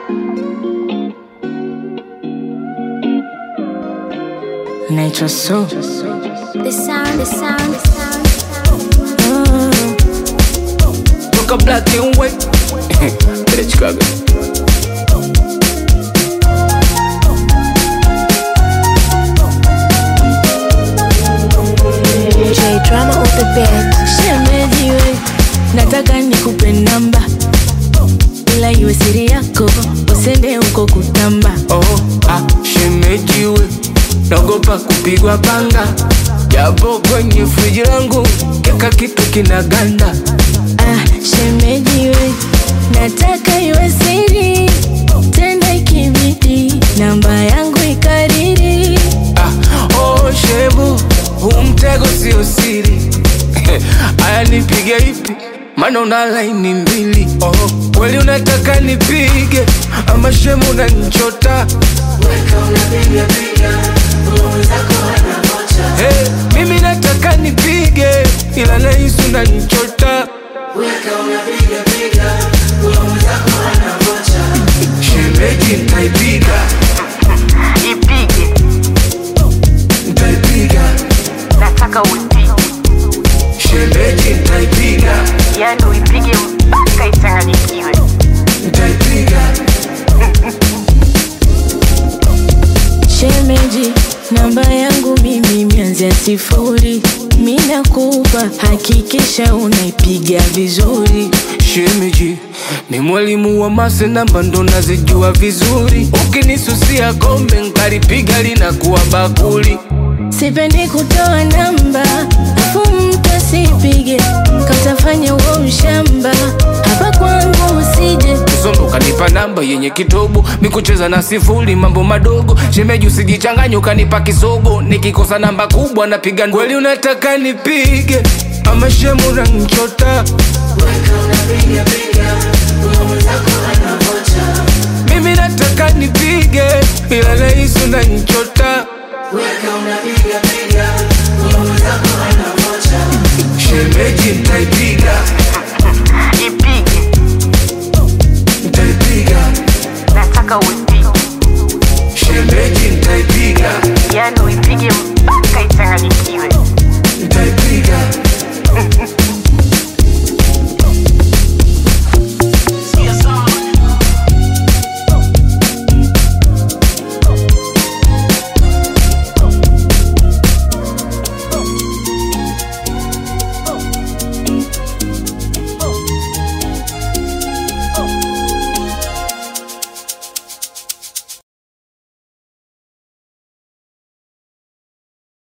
Nature so The sound, the sound, the sound, the sound. Toka black and white Vile Chicago J drama on the bed. shemeji we, nataka nikupe namba, ila iwe siri yako, usende huko kutamba. Oh, ah, shemejiwe naogopa kupigwa panga japo kwenye friji langu keka kitu kinaganda Ah, shemeji we, nataka iwe siri, tenda ikibidi, namba yangu ikariri. ah, oh, shemu huu mtego sio siri aya nipige ipi maana una laini mbili oh, kweli unataka nipige ama shemu unanichota Hey, mimi nataka nipige ila nahisi unanichota shemeji ntaipiga ipige ntaipiga nataka uipige shemeji ntaipiga yani uipige mpaka ichanganyikiwe ntaipiga Shemeji, namba yangu mimi mianzia sifuri, mi nakupa, hakikisha unaipiga vizuri. shemeji ni mwalimu wa mase namba ndo nazijua vizuri ukinisusia kombe nkaripiga linakuwa bakuli Sipendi kutoa namba, afu mtu asipige, katafanya uo ushamba, hapa kwangu usije. Zombo ukanipa namba yenye kitobo mikucheza na sifuri mambo madogo shemeji usijichanganye ukanipa kisogo nikikosa namba kubwa napiga kweli unataka nipige ama shemu nanchota mimi nataka nipige ila nahisi unanichota shemeji ntaipiga ipige ntaipiga nataka uipige